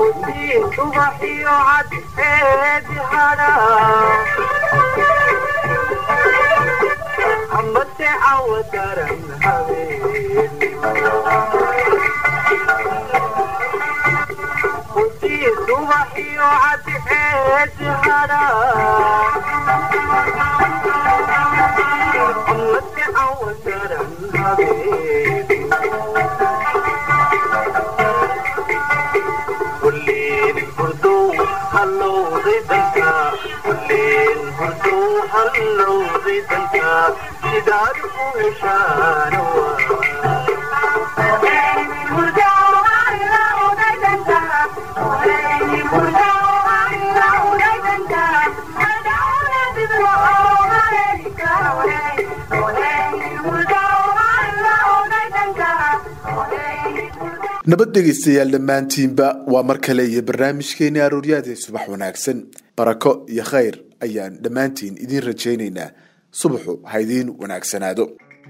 nabad dhegaystayaal dhammaantiinba waa mar kale iyo barnaamijkeeni arooryaadee subax wanaagsan barako iyo khayr ayaan dhammaantiin idiin rajaynaynaa subaxu ha idiin wanaagsanaado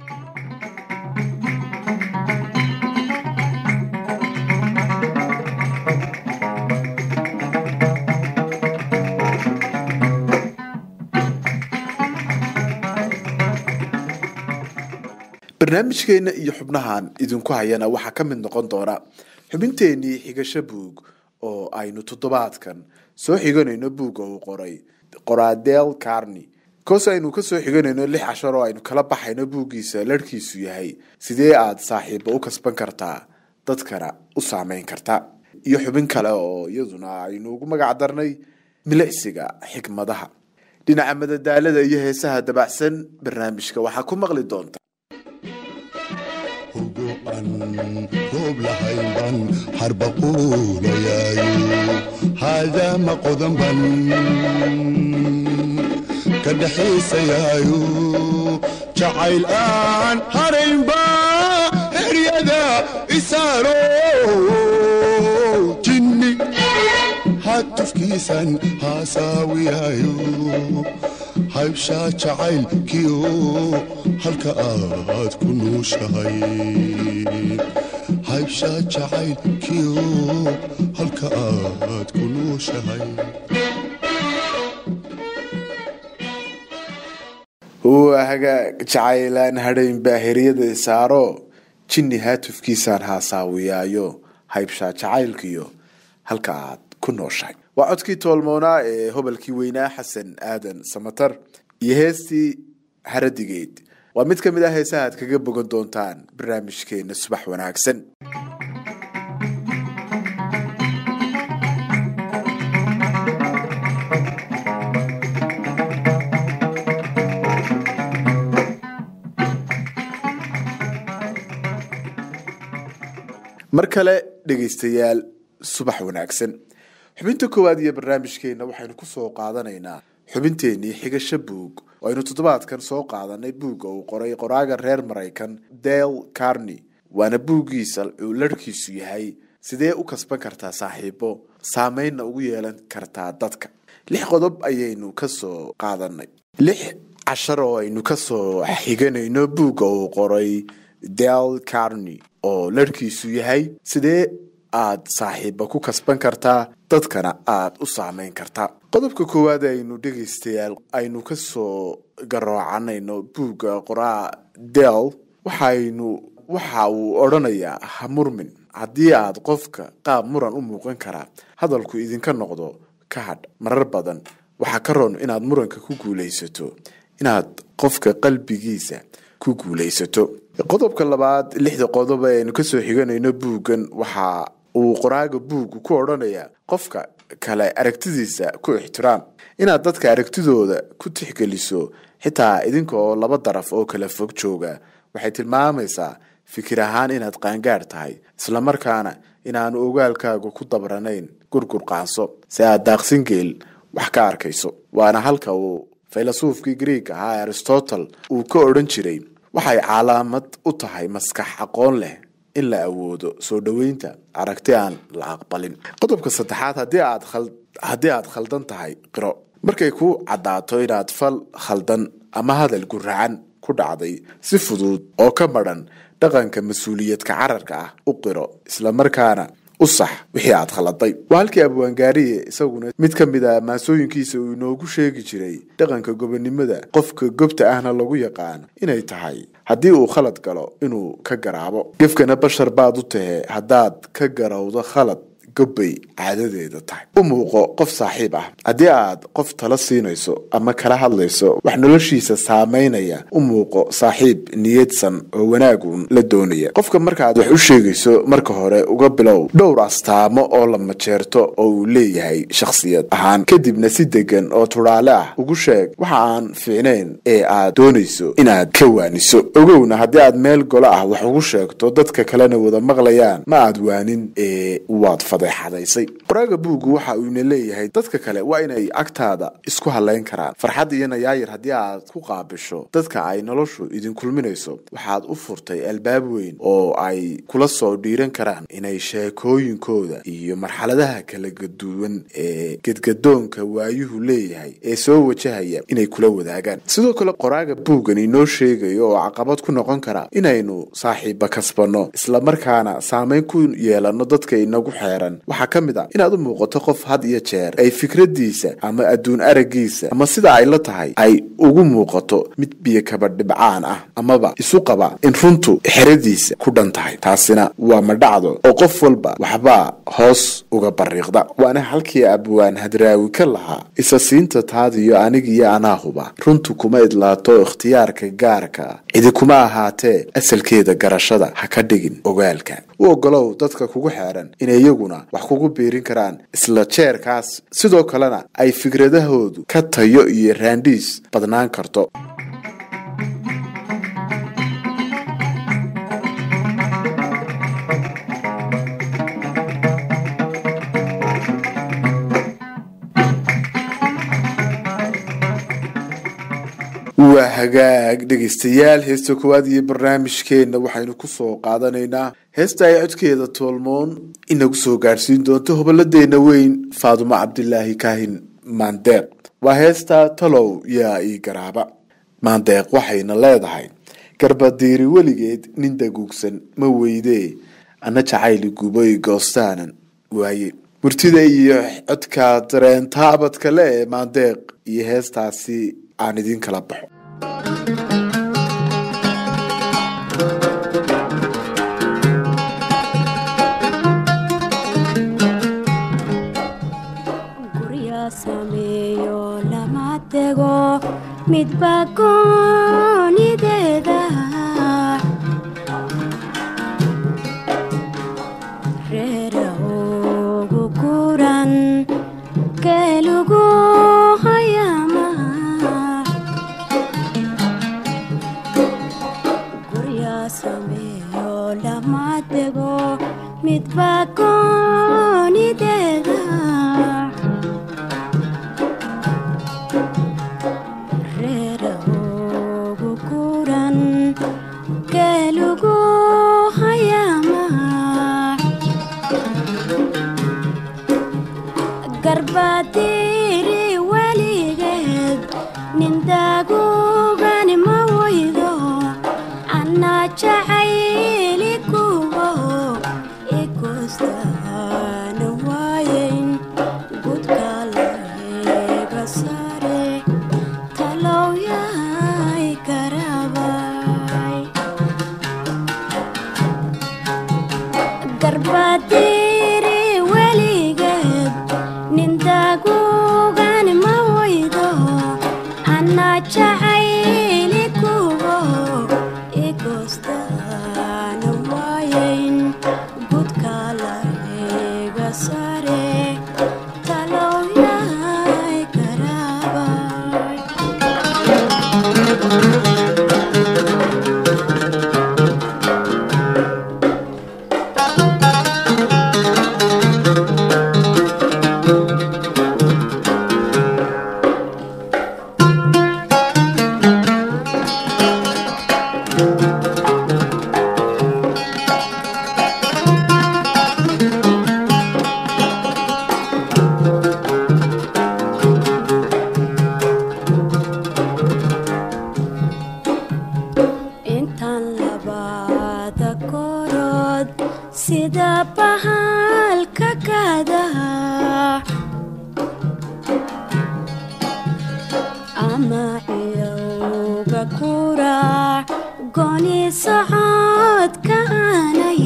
barnaamijkeena iyo xubnahan idinku hayana waxaa ka mid noqon doona xubinteenii xigasho buug oo aynu toddobaadkan soo xiganayno buugga uu qoray qoradel carni koos aynu kasoo xiganayno lix cashar oo aynu kala baxayno buuggiisa larhkiisu yahay sidee aada saaxiiba u kasban kartaa dadkana u saameyn karta iyo xubin kale oo iyaduna aynu ugu magac darnay milicsiga xikmadaha dhinaca madadaalada iyo heesaha dabacsan barnaamijka waxaa ku maqli doonta roob lahayn ban harbaquulayaayo haadaama qodan ban ka dhaxaysayaayo jacayl aan haraynba heryada isaaro jinni hatufkiisan haasaawiyaayo haybshaa jacaylkiyo halka aad ku nuushahay haybshaa jacaylkiyo halka aad ku nuushahay waa hagaag jacaylaan hadhayn baa heryada saaro jinni haatufkiisaan haasaawiyaayo haybshaa jacaylkiyo halka aad ku nooshahay waa codkii toolmoonaa ee hobalkii weynaa xasan aadan samatar iyo heestii haradigeed waa mid ka mid ah heesaha aad kaga bogan doontaan barnaamijkeena subax wanaagsan mar kale dhegaystayaal subax wanaagsan xubinta koowaad iyo barnaamijkeena waxaynu kusoo qaadanaynaa xubinteenii xigasho buug oo aynu toddobaadkan soo qaadanay buugga uu qoray qoraaga reer maraykan dale carni waana buuggiisa uu larhkiisu yahay sidee u kasban kartaa saaxiibo saameynna ugu yeelan kartaa dadka lix qodob ayaynu kasoo qaadanay lix cashar oo aynu kasoo xiganayno buugga uu qoray dale carni oo larhkiisu yahay sidee aad saaxiiba ku kasban kartaa dadkana aada u saameyn kartaa qodobka koowaad aynu dhegaystayaal aynu kasoo garoocanayno buugga qoraa del waxaynu waxa uu odhanayaa ha murmin haddii aad qofka qaab muran u muuqan karaa hadalku idinka noqdo ka hadh marar badan waxaa ka roon inaad muranka ku guulaysato inaad qofka qalbigiisa ku guulaysato qodobka labaad lixda qodob ee aynu kasoo xiganayno buuggan waxa uu qoraaga buuggu ku odhanayaa qofka kale aragtidiisa ku ixtiraam inaad dadka aragtidooda ku tixgeliso xitaa idinka oo laba daraf oo kala fog jooga waxay tilmaamaysaa fikir ahaan inaad qaangaadh tahay islamarkaana inaanu ogaalkaagu ku dabranayn gurgur qaanso si aad daaqsin geel wax ka arkayso waana halka uu faylasuufkii grieg ahaa aristotle uu ka odhan jiray waxay calaamad u tahay maskax aqoon leh in la awoodo soo dhoweynta aragti aan la aqbalin qodobka saddexaad haddii aad haddii aad khaldan tahay qiro markay ku caddaato inaad fal khaldan ama hadal guracan ku dhacday si fudud oo ka madhan dhaqanka mas-uuliyadka cararka ah u qiro islamarkaana u sax wixii aad khaladay waa halkii abwaangaariye isaguna mid ka mid a maasooyinkiisa uu inoogu sheegi jiray dhaqanka gobonimada qofka gobta ahna lagu yaqaano inay tahay haddii uu khalad galo inuu ka garaabo gefkana bashar baad u tahe haddaad ka garowdo khalad gobbay caadadeeda tahay u muuqo qof saaxiib ah haddii aad qof tala siinayso ama kala hadlayso wax noloshiisa saameynaya u muuqo saaxiib niyadsan oo wanaagun la doonaya qofka markaaad wax u sheegayso marka hore uga bilow dhowr astaamo oo la majeerto oo uu leeyahay shakhsiyad ahaan kadibna si degan oo tudhaale ah ugu sheeg waxa aan fiicnayn ee aad doonayso inaad ka waaniso ogowna haddii aad meel golo ah wax ugu sheegto dadka kalena wada maqlayaan ma aad waanin ee waad fadeexadaysay qoraaga buuggu waxa uuna leeyahay dadka kale waa inay agtaada isku halayn karaan farxad iyo nayaayir haddii aad ku qaabisho dadka ay noloshu idin kulminayso waxaad u furtay albaab weyn oo ay kula soo dhiiran karaan inay sheekooyinkooda iyo marxaladaha kala gaduwan ee gedgadoonka waayuhu leeyahay ee soo wajahaya inay kula wadaagaan sidoo kale qoraaga buuggan inoo sheegayo oo caqabad ku noqon kara inaynu saaxiiba kasbanno islamarkaana saameyn ku yeelano dadka inagu xeeran waxaa ka mid a inaad u muuqato qof had iyo jeer ay fikradiisa ama adduun aragiisa ama sida ay la tahay ay ugu muuqato mid biyo kaba dhibcaan ah amaba isu qaba in runtu xeradiisa ku dhan tahay taasina waa madhacdo oo qof walba waxbaa hoos uga bariiqda waana halkii abwaan hadraawi ka lahaa isa siinta taadiyo anigiyo anaahuba runtu kuma idlaato ikhtiyaarka gaarka cidi kuma ahaatee asalkeeda garashada ha ka dhigin ogaalka u ogolow dadka kugu xeeran inay iyaguna wax kugu biirin karaan isla jeerkaas sidoo kalena ay fikradahoodu ka tayo iyo raandhiis badnaan karto waa hagaag dhegaystayaal heesta koowaad iyo barnaamijkeenna waxaynu kusoo qaadanaynaa heesta ay codkeeda toolmoon inagu soo gaadhsiin doonto hoboladeenna weyn faadumo cabdilaahi kaahin maandeeq waa heesta talow yaa ii garaaba maandeeq waxayna leedahay garbadiiri weligeed nin daguugsan ma weydee ana jacayli guboy goostaanan waaye murtida iyo codka dareentaabadka le ee maandeeq iyo heestaasi aan idiin kala baxo gurya sameeyo lama tego midba goonideeda reera ugu guran geelugu hayama gurya sameeyo lama tego midba goonideeda reera ugu guran geelugu hayama garbadiri weligeed nindagugani ma waydo anna jacayli kuwo ikustaana waayen gudka laheega sare talowyay garabay garbadiri weligeed nindagugani ma waydo anna jacayli kuwo ikustaana waayen gudka laheega sare talowyay garabay intaan labada korood sida bahal gooni socodka aanay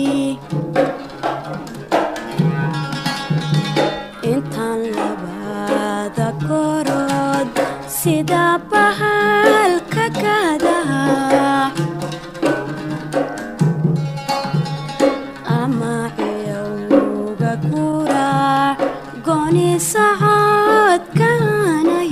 intaan labada korood sida bahalka gadaha ama ciyowga kuraac gooni socodka aanay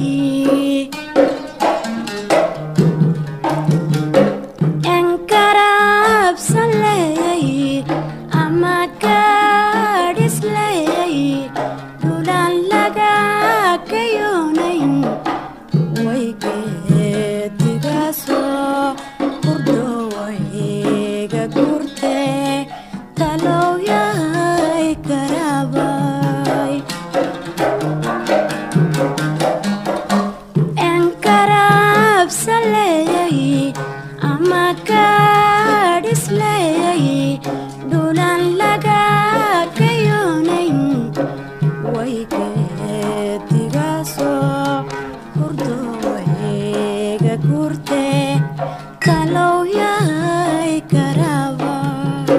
enkarabsan leeyay ama gaadhis leeyay dhulaan laga kayoonayn way geedigaasoo hurdowayga gurte talowyay karabay enkarabsan leeyay ama gaadhis leeyay dhulaan laga kayoonayn way geedigaasoo hurdowayga gurte talowyay karabay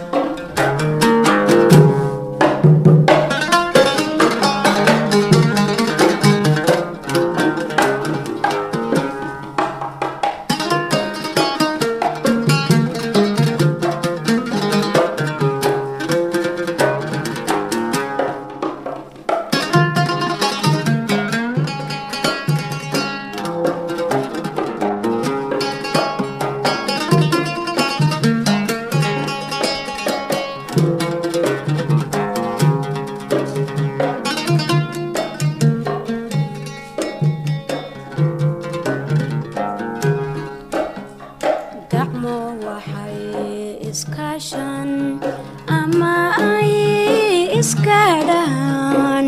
gacmo waxay iskaashan ama ay iskadhaan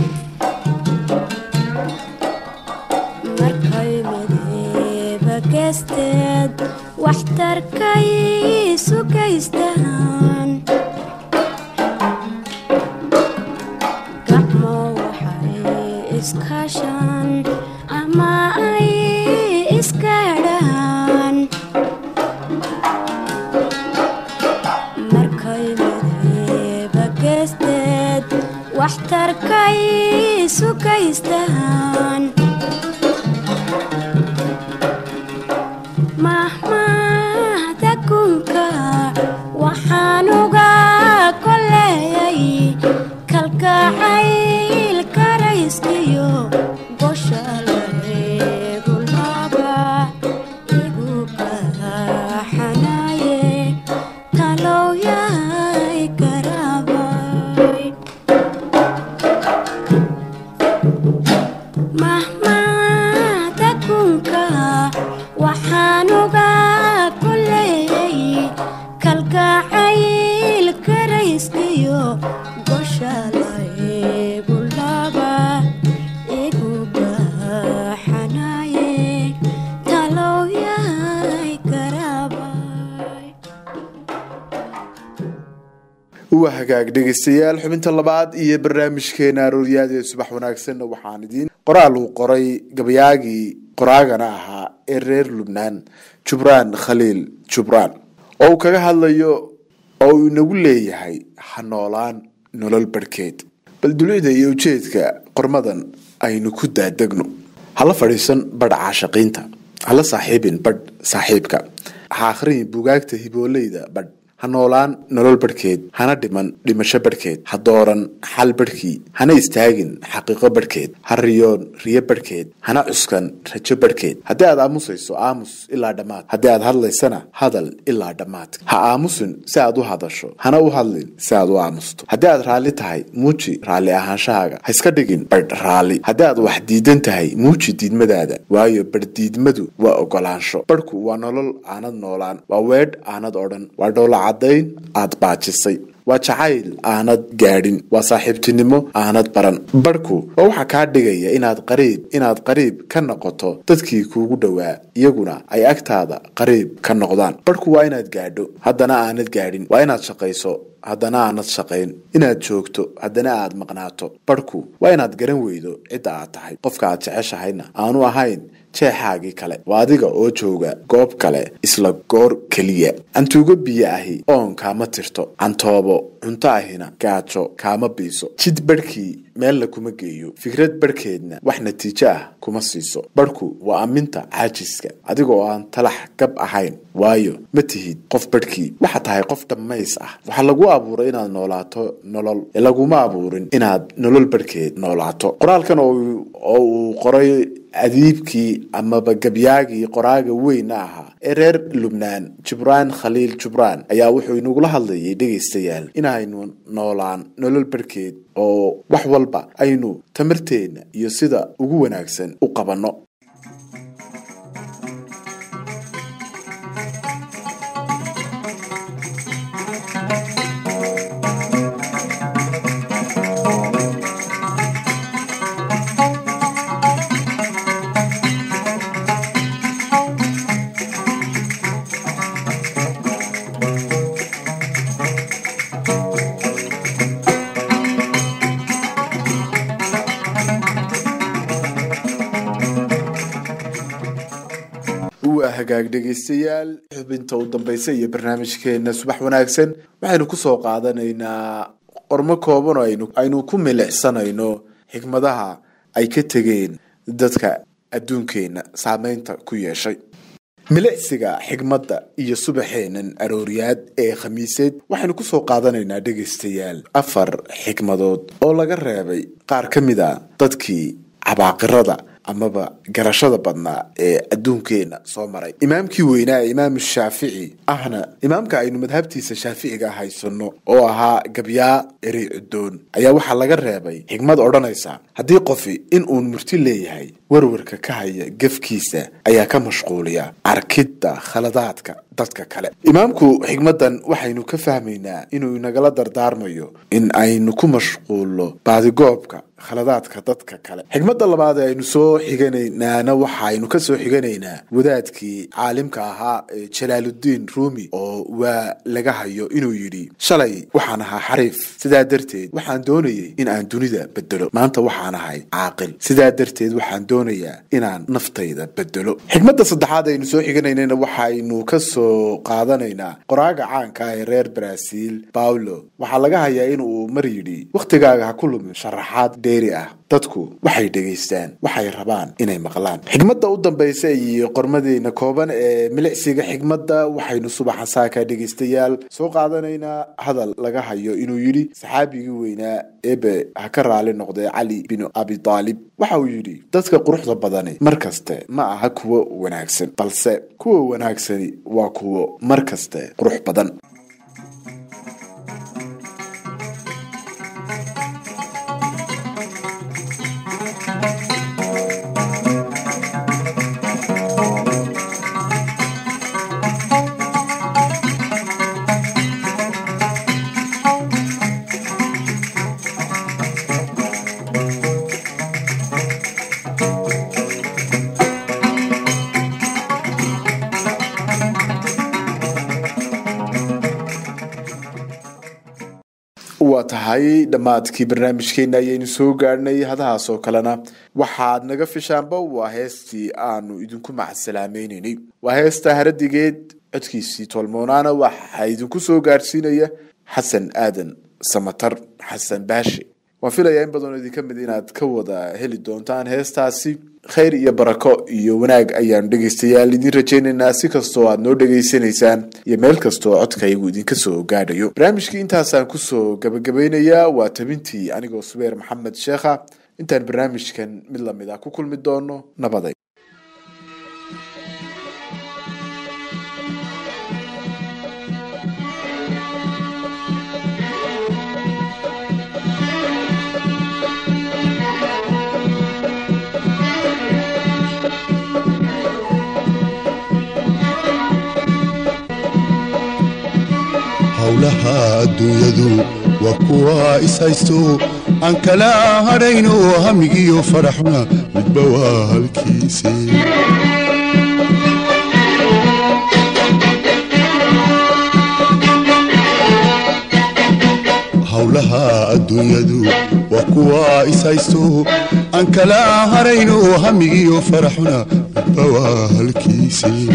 markay mideeba geesteed waxtarkay sugaystaan gacmo waxay iskaashan ama ay iskadhaan markay mideeba geesteed waxtarkay sugaystaan mahmahda kunka waxaan uga koleeyay kalgacayl karayskiyo gosha lareegu laba igu kaxanaye talowyay karabay mahmahda kunka waxaan uga koleeyay kalgacayl karayskiyo gosha laeegu laba igu gaxanaye talowyay karabay waa hagaag dhegeystayaal xubinta labaad iyo barnaamijkeena arooryaad ee subax wanaagsan waxaan idiin qoraal uu qoray gabayaagii qoraagana ahaa ee reer lubnaan jubraan khaliil jubraan oo uu kaga hadlayo oo uu inagu leeyahay ha noolaan nolol barhkeed bal dulida iyo ujeedka qormadan aynu ku daadegno hala fadhiisan badh caashaqiinta hala saaxiibin badh saaxiibka ha akhriyin bugaagta hibooleyda badh ha noolaan nolol barhkeed hana dhiman dhimasho barhkeed ha dooran xal barhkii hana istaagin xaqiiqo barhkeed ha riyoon riyo barhkeed hana cuskan rajo barhkeed haddii aad aamusayso aamus ilaa dhammaad haddii aad hadlaysana hadal ilaa dhammaad ha aamusin si aad u hadasho hana u hadlin si aad u aamusto haddii aad raalli tahay muuji raalli ahaanshahaaga ha iska dhigin badh raalli haddii aad wax diidan tahay muuji diidmadaada waayo badh diidmadu waa ogolaansho badhku waa nolol aanad noolaan waa weedh aanad odhan waa dhoola caddayn aad baajisay waa jacayl aanad gaadhin waa saaxiibtinimo aanad baran badhku waa waxaa kaa dhigaya inaad qariib inaad qariib ka noqoto dadkii kuugu dhowaa iyaguna ay agtaada qariib ka noqdaan badhku waa inaad gaadho haddana aanad gaadhin waa inaad shaqayso haddana aanad shaqayn inaad joogto haddana aad maqnaato badhku waa inaad garan weydo cidda aad tahay qofka aad jeceshahayna aanu ahayn jeexaagii kale waa adiga oo jooga goob kale isla goor keliya cantuugo biyo ahi oon kaama tirto cantoobo cunto ahina gaajo kaama biiso jid barhkii meelna kuma geeyo fikrad barhkeedna wax natiijo ah kuma siiso barhku waa amminta caajiska adiga oo aan talax gab ahayn waayo ma tihid qof barhkii waxaa tahay qof dhammays ah waxaa lagu abuuray inaad noolaato nolol ee laguma abuurin inaad nolol barhkeed noolaato qoraalkan oo uu qoray adiibkii amaba gabyaagii qoraaga weyna ahaa ee reer lubnaan jibraan khaliil jibraan ayaa wuxuu inagula hadlayay dhegaystayaal inaynu noolaan nolol barhkeed oo wax walba aynu tamarteenna iyo sida ugu wanaagsan u qabanno waa hagaag dhegaystayaal xubinta u dambeysa iyo barnaamijkeena subax wanaagsan waxaynu kusoo qaadanaynaa qormo kooban oo aynu aynu ku milicsanayno xikmadaha ay ka tegeen dadka adduunkeena saameynta ku yeeshay milicsiga xigmadda iyo subaxeenan arooriyaad ee khamiiseed waxaynu kusoo qaadanaynaa dhegaystayaal afar xikmadood oo laga reebay qaar ka mid a dadkii cabaaqirada amaba garashada badnaa ee adduunkeena soo maray imaamkii weynaa ee imaam shaafici ahna imaamka aynu madhabtiisa shaaficiga haysano oo ahaa gabyaa erey cudoon ayaa waxaa laga reebay xigmad odhanaysa haddii qofi in uun murti leeyahay warwarka ka haya gefkiisa ayaa ka mashquuliya arkidda khaladaadka dadka kale imaamku xigmadan waxaynu ka fahmaynaa inuu inagala dardaarmayo in aynu ku mashquulno baadigoobka khaladaadka dadka kale xigmadda labaad ee aynu soo xiganaynaana waxaynu ka soo xiganaynaa wadaadkii caalimka ahaa ee jalaaludiin ruumi oo waa laga hayo inuu yidhi shalay waxaan ahaa xariif sidaa darteed waxaan doonayay in aan dunida bedelo maanta waxaan ahay caaqil sidaa darteed waxaan doonayaa inaan naftayda bedelo xigmadda saddexaad aynu soo xiganaynana waxaynu ka soo qaadanaynaa qoraaga caanka ah ee reer baraaziil paulo waxaa laga hayaa inuu mar yidhi wakhtigaaga ha ku lumin sharaxaad dheeri ah dadku waxay dhegaystaan waxay rabaan inay maqlaan xigmadda u dambaysa iyo qormadeena kooban ee milicsiga xigmadda waxaynu subaxa saaka dhegaystayaal soo qaadanaynaa hadal laga hayo inuu yidhi saxaabigii weynaa ebe ha ka raali noqdee cali binu abi taalib waxa uu yidhi dadka quruxda badani mar kaste ma aha kuwo wanaagsan balse kuwa wanaagsani waa kuwo mar kaste qurux badan waa tahay dhammaadkii barnaamijkeena ayaynu soo gaadhnay hadahaas oo kalena waxaad naga fishaanba waa heestii aanu idinku macasalaameynanay waa heesta haradigeed codkiisii tolmoonaana waxaa idinku soo gaadhsiinaya xasan aadan samatar xasan baashe waan filayaa in badanoo idinka mid inaad ka wada heli doontaan heestaasi khayr iyo barako iyo wanaag ayaanu dhegaystayaal idin rajaynaynaa si kastoo aad noo dhegaysanaysaan iyo meel kastoo codkaygu idinka soo gaadhayo barnaamijkii intaasaan kusoo gabagabeynayaa waa tabintii anigoo subeer maxamed sheekha intaan barnaamijkan mid lamid ah ku kulmi doono nabaday howlaha adduunyadu waa kuwa ishaysto aan kala hadhayno hamigiyo faraxuna midba waa halkiise howlaha adduunyadu waa kuwa ishaysto aan kala hadhayno hamigiyo faraxuna midba waa halkiisii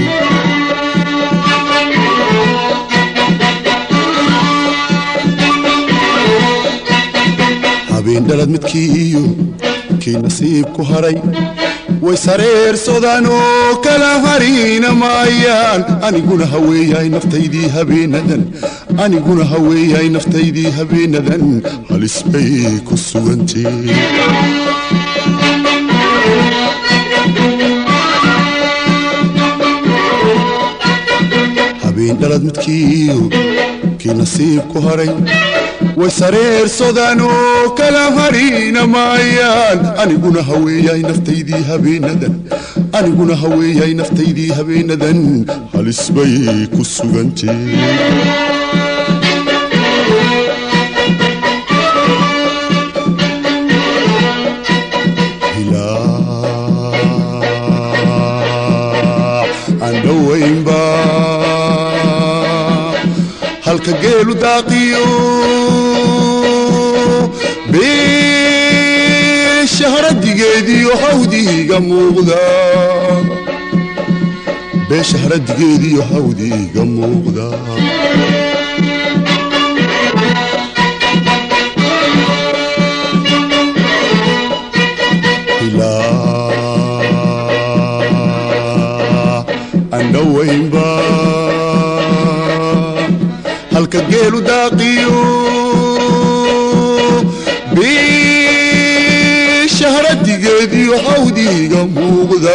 habeen dhalad midkii iyo kii nasiib ku haray way sareersadaan oo kala harina maayaan aniguna haweeyahay naftaydii habeenadan aniguna haweeyahay naftaydii habeenadan halis bay ku sugantee habeen dhalad midkii iyo kii nasiib ku haray way sareersadaan oo kala harina maayaan aniguna haweeyahay naftaydii habeenadan aniguna haweeyahay naftaydii habeenadan halis bay ku sugantee aan dhowaynba halka geelu daaqiyo beesha haradigeediyo hawdiiga muuqda beesha haradigeediyo hawdiiga muuqda ilaa aan dhowaynba halka geelu daaqiyo beesha haradigeediyo hawdiiga muuqda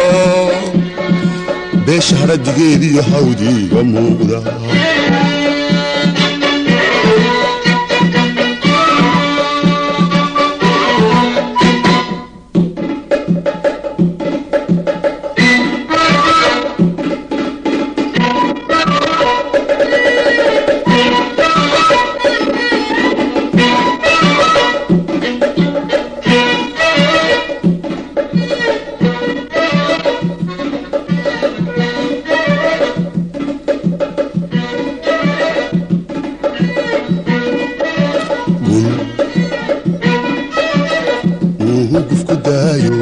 beesha haradigeediyo hawdiiga muuqda gul uu hugufku daayo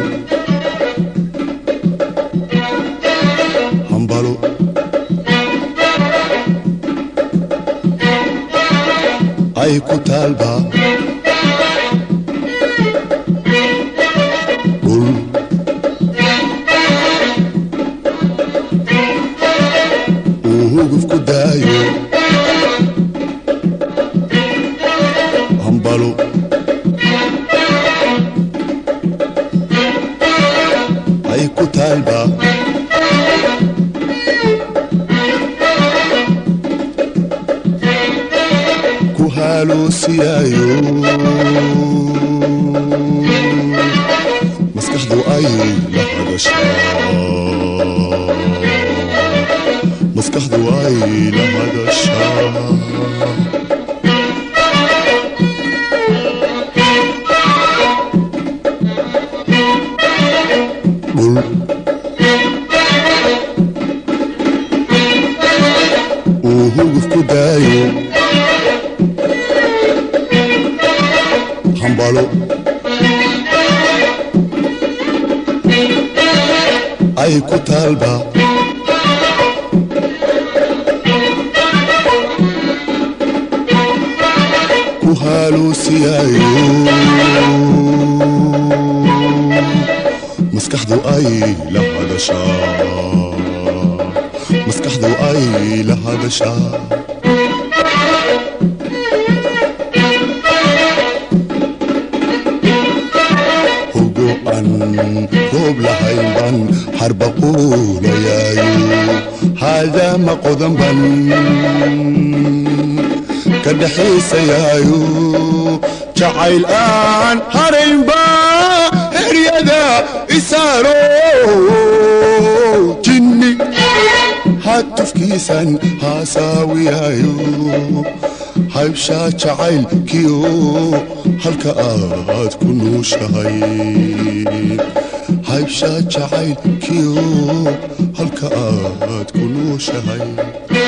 hambalo ay ku taalba gul uu hugufku daayo hambalo ay ku taalba ku haloosiyaayo maskaxdu ay la hadashaa maskaxdu ay la hadashaa dhul uu huguf ku daayo hambalo ay ku taalba ku haloosiyaayo maskaxdu ay la hadashaa maskaxdu ay la hadashaa hogo aan roob lahayn ban harba quulayaayo haadaama qodan ban ka dhexaysayaayo jacayl aan haraynba heryada isaaro jinni hatufkiisan haasaawiyaayo haybshaa jacaylkiyo halka aad ku nuushahay haybshaa jacaylkiyo halka aad ku nuushahay